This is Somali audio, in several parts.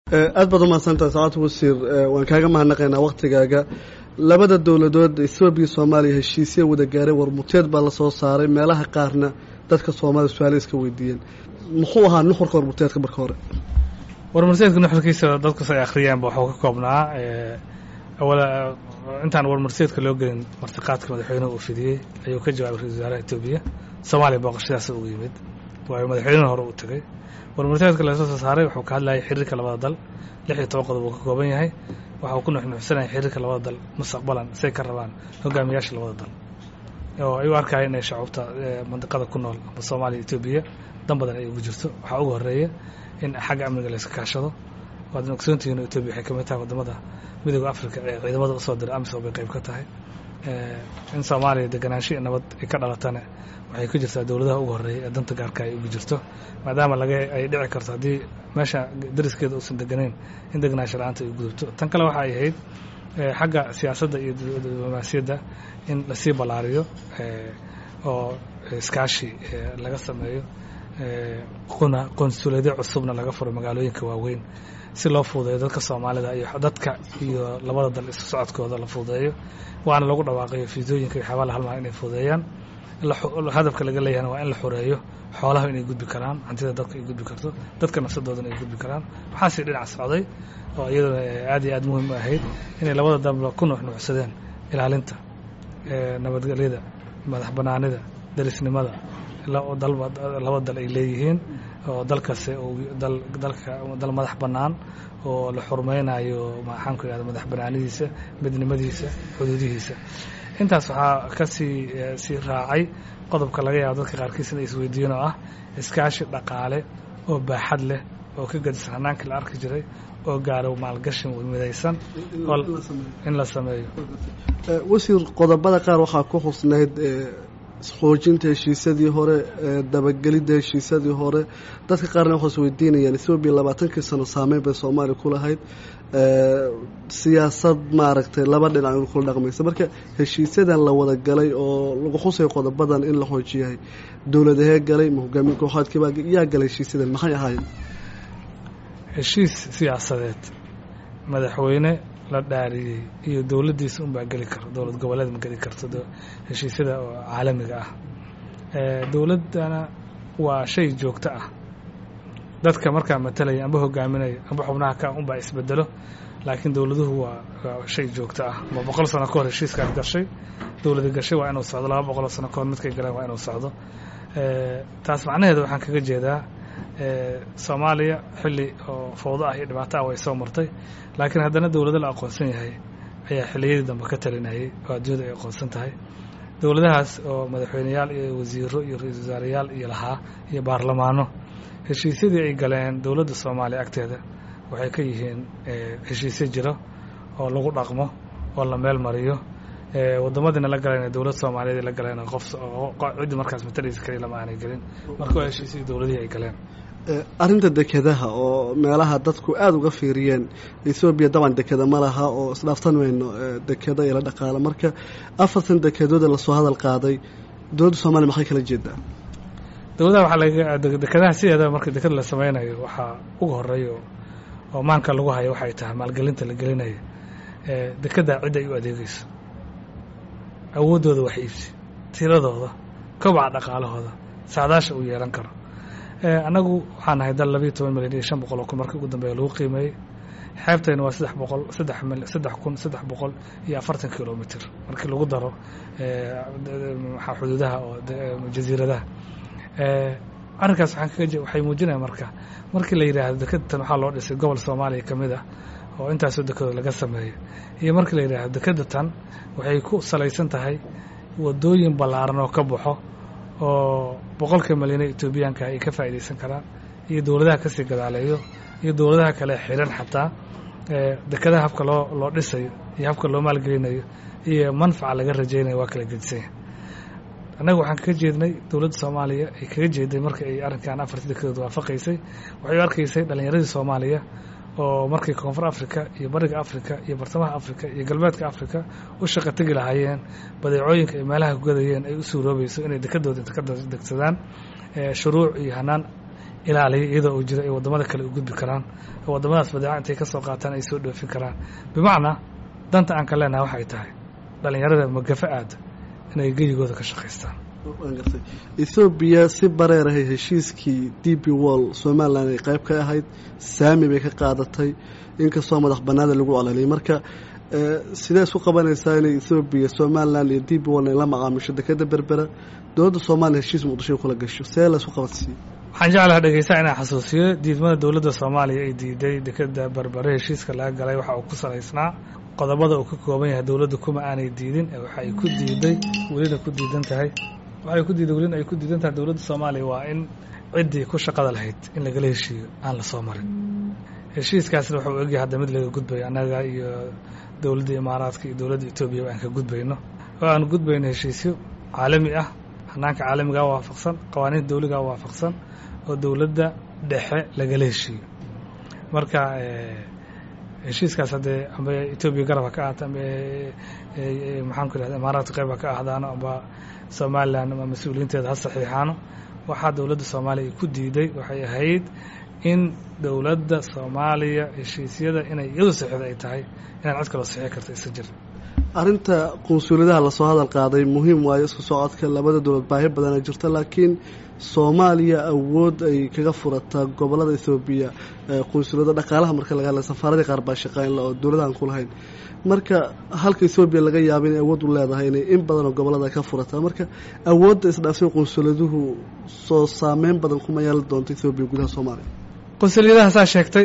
aad baad umahadsantahay sacaad wasiir waan kaaga mahadnaqaynaa waktigaaga labada dowladood ethoobiya soomaaliya heshiisya wada gaaray warmuteed baa lasoo saaray meelaha qaarna dadka soomaliya su-aale iska weydiiyeen muxuu ahaa nuxurka warmuteedka marka hore warmurteedka nuxurkiisa dadkas ay akhriyeenba waxuu ka koobnaa awala intaan warmurteedka loo gelin martiqaadka madaxweynuhu uu fidiyey ayuu ka jawaabay ra-isul wasaaraha etoobiya soomaaliya booqashadaas ugu yimid waayo madaxweynuhu hore uu tegey warmurteedka lasoo soo saaray wuxuu ka hadlayay xiriirka labada dal lix iyo toban qodob uu ka kooban yahay waxa uu ku nuxnuxsanaya xiriirka labada dal mustaqbalan say ka rabaan hogaamiyaasha labada dal oo ay u arkaya inay shacuubta mandiqada ku nool ama soomaaliya etoobiya dan badan ay ugu jirto waxaa ugu horeeya in xagga amniga layska kaashado waadna ogsoontihiin oo etoobiya waxay ka mid tahay wadamada midooda africa ee ciidamada usoo dira amisom bay qayb ka tahay in soomaaliya deganaansho iyo nabad ay ka dhalatana waxay ku jirtaa dowladaha ugu horreeya ee danta gaarka ay ugu jirto maadaama laga ay dhici karto haddii meesha dariskeeda uusan deganayn in deganaansho la-aanta ay gudubto tan kale waxa ay ahayd xagga siyaasadda iyo diblomaasiyadda in lasii ballaariyo oo iskaashi laga sameeyo quna qonsuulyadyo cusubna laga furo magaalooyinka waaweyn si loo fuudeeyo dadka soomaalida iyo dadka iyo labada dal isu socodkooda la fuudeeyo waana lagu dhawaaqayo fiisooyinka iyo xabaala halmaa inay fuudeeyaan hadafka laga leeyahana waa in la xoreeyo xoolaha inay gudbi karaan hantida dadka ay gudbi karto dadka nafsadoodana ay gudbi karaan waxaasii dhinac socday oo iyaduna aad iyo aad muhiim u ahayd inay labada dalba ku nuuxnuuxsadeen ilaalinta nabadgelyada madax banaanida darisnimada laba dal ay leeyihiin oo dalkase dalka dal madax bannaan oo la xurmaynayo maxaan ku ihahda madax banaanidiisa midnimadiisa xuduudihiisa intaas waxaa kasii sii raacay qodobka laga yaabo dadka qaarkiis inay isweydiiyeen oo ah iskaashi dhaqaale oo baaxad leh oo ka gadisan hannaankii la arki jiray oo gaaro maalgashi midaysan in la sameeyo wasiir qodobada qaar waxaa ku xusnayd xoojinta heshiisyadii hore dabagelidda heshiisyadii hore dadka qaarna waxay is weydiinayaan ethoobiya labaatankii sano saameyn bay soomaaliya ku lahayd siyaasad maaragtay laba dhinac in kula dhaqmaysa marka heshiisyadan la wada galay oo lagu xusay qodobadan in la xoojiyahay dowladahee galay ma hogaamin kooxaadkiibaa yaa galay heshiisyadan maxay ahaayeen heshiis siyaasadeed madaxweyne la dhaariyey iyo dowladdiisa unbaa geli karo dowlad goboleed ma geli karto heshiisyada oo caalamiga ah dowladdana waa shay joogto ah dadka markaa matalaya amba hogaaminaya amba xubnaha ka unbaa isbedelo laakiin dowladuhu waa shay joogto ah ma boqol sano ka hor heshiiskaad gashay dowladi gashay waa inuu socdo laba boqoloo sano kahor midkay galeen waa inuu socdo taas macnaheeda waxaan kaga jeedaa soomaaliya xilli oo fowdo ah iyo dhibaato ah way soo martay laakiin haddana dowlado la aqoonsan yahay ayaa xilliyadii dambe ka talinayay oo adduunyada ay aqoonsan tahay dowladahaas oo madaxweyneyaal iyo wasiiro iyo ra-iisul wasaarayaal iyo lahaa iyo baarlamaano heshiisyadii ay galeen dowladda soomaaliya agteeda waxay ka yihiin heshiisyo jiro oo lagu dhaqmo oo la meel mariyo wadamadiina la galeen dowlad soomaaliyeed la galeen qof ciddii markaas matalaysa kaliya lama aanay gelin marka waa heshiisyadii dowladihii ay galeen arrinta dekedaha oo meelaha dadku aada uga fiiriyeen ethoobiya daban dekeda ma laha oo isdhaaftan weyno dekeda iyo la dhaqaalo marka afartan dekedooda lasoo hadal qaaday dowladda soomaliya maxay kala jeedaa dowladaha waxaa laga dekedaha sideedaba marka deked la sameynayo waxaa uga horeeya oo maanka lagu hayo waxay tahay maalgelinta la gelinayo dekeddaa cidda ay u adeegeyso awooddooda wax iibsi tiradooda kobaca dhaqaalahooda saadaasha uu yeelan karo annagu waxaan nahay dal labiiyo toban milyan iyo shan boqol oo kun markii ugu dambeeya lagu qiimeeyey xeebtayna waa saddex boqol saddex mil saddex kun saddex boqol iyo afartan kilomitr markii lagu daro maxaa xuduudaha oo jasiiradaha arrinkaas waxaan kaga waxay muujinaya marka markii la yidhaahdo dekedatan waxaa loo dhisay gobol soomaaliya ka mid ah oo intaasoo dekedood laga sameeyo iyo markii la yidhaahdo dekedatan waxay ku salaysan tahay wadooyin ballaaran oo ka baxo oo boqolka malyan ee etoobiyaanka ay ka faa'iidaysan karaan iyo dowladaha kasii gadaaleeyo iyo dowladaha kale xiran xataa dekedaha habka loo loo dhisayo iyo habka loo maalgelinayo iyo manfaca laga rajaynayo waa kala gedisanya annaga waxaan kaga jeednay dowladda soomaaliya ay kaga jeeday marka ay arrinkan afartii dekedood waafaqaysay waxay u arkaysay dhallinyaradii soomaaliya oo markay koonfur africa iyo bariga africa iyo bartamaha africa iyo galbeedka africa u shaqa tegi lahaayeen badeecooyinka ay meelaha ku gadayeen ay u suuroobayso inay dekedooda inta ka degsadaan shuruuc iyo hanaan ilaaliya iyadoo uu jiro ay waddamada kale u gudbi karaan oo waddamadaas badeeca intay ka soo qaataan ay soo dhoofin karaan bimacnaa danta aan ka leenahay waxay tahay dhallinyarada magafa aada inay geyigooda ka shaqaystaan waan gartay ethoobiya si bareerahay heshiiskii d b wall somalilan ay qayb ka ahayd saami bay ka qaadatay inkastoo madax banaada lagu ololiyay marka sidee isku qabanaysaa inay ethoobiya somalilan iyo d b wall ay la macaamisho dekeda berbera dowladda soomaaliya heshiis muqdisho kula gasho see la isku qabansiiye waxaan jeclaha dhegeysaa inaan xasuusiyo diidmada dowladda soomaaliya ay diiday dekeda berbere heshiiska laga galay waxa uu ku salaysnaa qodobada uu ka kooban yahay dowladda kuma aanay diidin ee waxa ay ku diiday welina ku diidan tahay waxay ku diiday welina ay ku diidan tahay dowladda soomaaliya waa in ciddii ku shaqada lahayd in lagala heshiiyo aan la soo marin heshiiskaasna wuxuu egyahay hadda mid laga gudbayo annaga iyo dowladda imaaraadka iyo dowladda etoobiya aan ka gudbayno oo aan gudbayno heshiisyo caalami ah hanaanka caalamigaa waafaqsan qawaaniinta dawligaa waafaqsan oo dowladda dhexe lagala heshiiyo marka heshiiskaas haddee amba etoobiya garab ha ka ahaato amba maxaan ku ihahda imaaraadka qayb ha ka ahdaano amba somalilan ama mas-uuliyiinteeda ha saxiixaano waxaa dowladda soomaaliya ay ku diiday waxay ahayd in dowladda soomaaliya heshiisyada inay iyadu saxiixda ay tahay inaan cid kaloo saxiixi karta isa jir arrinta qunsuuliyadaha lasoo hadal qaaday muhiim waayo isku socodka labada dowlad baahi badana jirta laakiin soomaaliya awood ay kaga furataa gobolada ethoobiya qunsuliyada dhaqaalaha marka laga hadlay safaaradii qaar baa shaqaynla oo dowladahan ku lahayn marka halka ethoobiya laga yaaba inay awood u leedahay inay in badan oo gobolada ka furataa marka awoodda isdhaafsay qunsuliyaduhu soo saameyn badan kuma yeelan doonto ethoobiya gudaha soomaaliya qunsuliyadaha saa sheegtay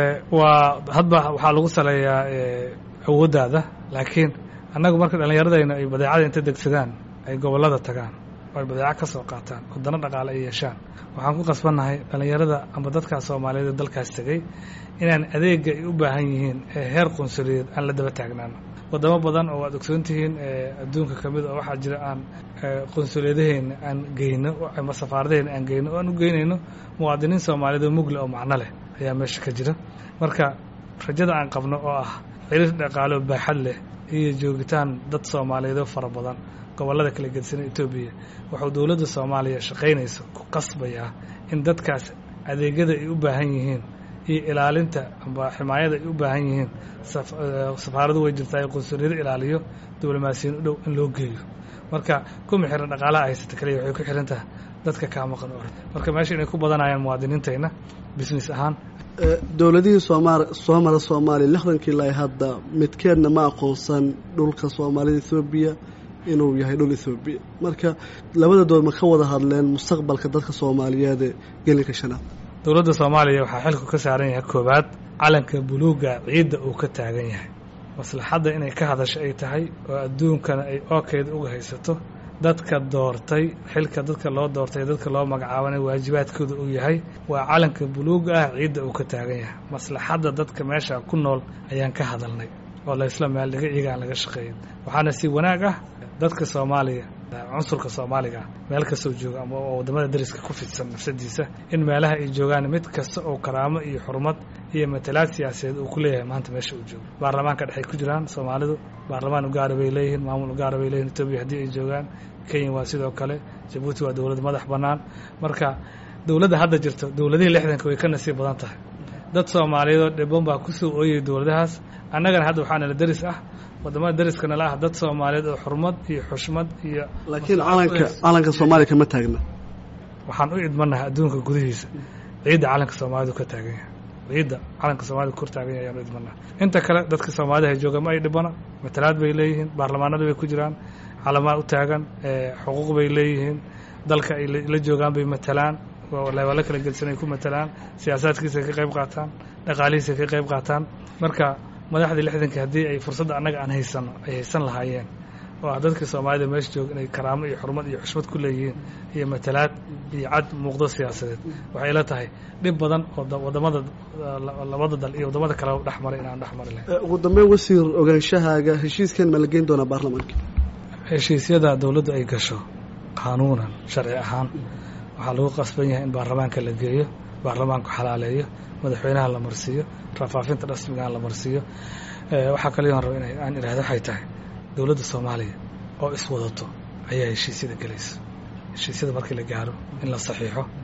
waa hadba waxaa lagu saleeyaa awooddaada laakiin annagu marka dhallinyaradayna ay badeecada inta degsadaan ay gobollada tagaan oo ay badeeco ka soo qaataan wadano dhaqaale ay yeeshaan waxaan ku qasbannahay dhallinyarada amba dadkaas soomaaliyeed dalkaas tegey inaan adeega ay u baahan yihiin ee heer qunsuliyeed aan la daba taagnaano wadamo badan oo waad ogsoon tihiin adduunka ka mid oo waxaa jira aan qunsuliyadaheena aan geyno ama safaaradaheena aan geyno o aan u geynayno muwaadiniin soomaaliyeed oo mugle oo macno leh ayaa meesha ka jira marka rajada aan qabno oo ah xiriir dhaqaalo baaxad leh iyo joogitaan dad soomaaliyeed oo fara badan gobollada kala gedisan etoobiya wuxuu dowladda soomaaliya shaqaynayso ku qasbayaa in dadkaas adeegyada ay u baahan yihiin iyo ilaalinta amba ximaayada ay u baahan yihiin safaaradu way jirtaa ee qunsuliyado ilaaliyo diblomaasiyiin u dhow in loo geeyo marka kuma xiran dhaqaalaha haysata kaliya waxay ku xiran tahay dadka kaa maqan oo marka meesha inay ku badanayaan muwaadiniintayna business ahaan dowladihii sooma soo mara soomaaliya lixdankii ilaa hadda midkeedna ma aqoonsan dhulka soomaalida ethoobiya inuu yahay dhul ethoobiya marka labada dood ma ka wada hadleen mustaqbalka dadka soomaaliyeed ee gelinka shanaad dowladda soomaaliya waxaa xilku ka saaran yahay koowaad calanka buluuga ciidda uu ka taagan yahay maslaxadda inay ka hadasho ay tahay oo adduunkana ay ookeeda uga haysato dadka doortay xilka dadka loo doortay dadka loo magacaabanay waajibaadkooda uu yahay waa calanka buluuga ah ciidda uu ka taagan yahay maslaxadda dadka meesha ku nool ayaan ka hadalnay oo laysla meeldhiga iyagaan laga shaqeeyin waxaana si wanaag ah dadka soomaaliya cunsurka soomaaliga meel kastoo jooga ama oo waddamada dariska ku fidsan nafsadiisa in meelaha ay joogaan mid kasta oo karaamo iyo xurmad iyo matalaad siyaasadeed uu ku leeyahay maanta meesha uu joogo baarlamaanka dhexay ku jiraan soomaalidu baarlamaan ugaara bay leeyihiin maamul ugaara bay leeyihin etoobiya haddii ay joogaan kenya waa sidoo kale jabuuti waa dowlad madax bannaan marka dowladda hadda jirto dowladihii lixdanka way ka nasiib badan tahay dad soomaaliyeed oo dhibban baa ku soo ooyay dowladahaas annagana hadda waxaa nala deris ah waddamada deriska nala ah dad soomaaliyeed oo xurmad iyo xushmad iyo laakiin calanka calanka soomaaliya kama taagna waxaan u idmanahay adduunka gudihiisa ciidda calanka soomaalidu ka taagan yahay ciidda calanka soomaalida kor taagan yahay ayaan u idmanaha inta kale dadka soomaalida hay joogaan ma ay dhibana matalaad bay leeyihiin baarlamaanada bay ku jiraan calamaa u taagan xuquuq bay leeyihiin dalka ay la joogaan bay matalaan leebalo kala gedisan ay ku matalaan siyaasaadkiisa ka qayb qaataan dhaqaalihiisa ka qayb qaataan marka madaxdii lixdankii haddii ay fursadda annaga aan haysano ay haysan lahaayeen oo ah dadka soomaalida meesha jooga inay karaamo iyo xurmad iyo xushmad ku leeyihiin iyo matalaad iyo cad muuqdo siyaasadeed waxay la tahay dhib badan oo waddamada labada dal iyo waddamada kale dhex maray inaan dhex mari lahayn ugu dambeyn wasiir ogaanshahaaga heshiiskan ma la geyn doonaa baarlamaanka heshiisyada dowladdu ay gasho qaanuunan sharci ahaan waxaa lagu qasban yahay in baarlamaanka la geeyo baarlamaanku xalaaleeyo madaxweynaha la marsiiyo rafaafinta rasmigaan la marsiiyo waxaa kale aan raba in aan idhahdo waxay tahay dowladda soomaaliya oo iswadato ayaa heshiisyada gelaysa heshiisyada markii la gaaro in la saxiixo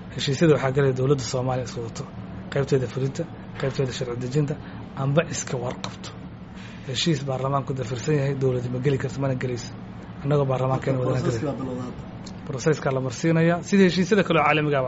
heshiisyada waxaa galaya dowladda soomaaliya is wadato qaybteeda fulinta qaybteeda sharci dejinta amba iska warqabto heshiis baarlamaanku dafirsan yahay dowladda ma geli karto mana gelayso annagoo baarlamaankeena wadana gelay broseskaa la marsiinaya sida heshiisyada kaleo caalamigaaba